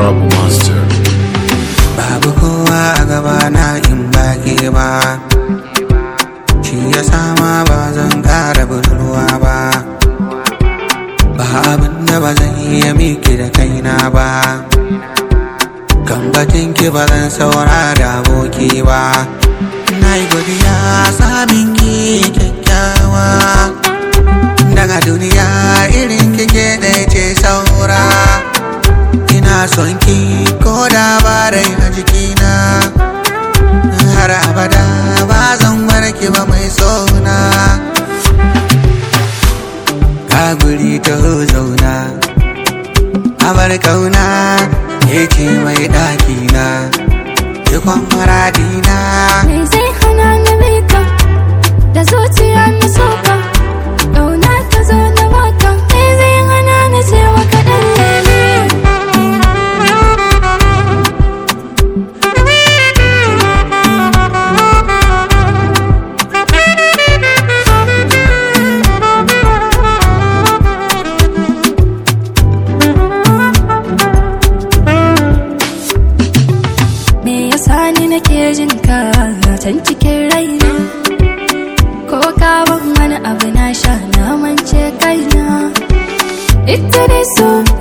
Babu Master. babu kowa a gaba na in baki ba shi ya sama ba zan kara budurwa ba ba abin da ba zan iya miki da kaina ba kan bakin ki ba zan saura da aboki ba na yi godiya samin ki kyakkyawa daga duniya irin kike ɗaya ce saura ina son ki ko da ba rai a jikina har abada ba zan bar ki ba mai sona ka guri ta zauna abar kauna ke ce mai ɗakina ikon maradina Me zai hana ni bika da zuciya na soka Ƙauna ta zo na baka Me zai hana ni cewa kaɗan lele Me yasa ni nake jin ka can cikin raina Ko ka ban wani abu na sha na mance kaina Ita dai so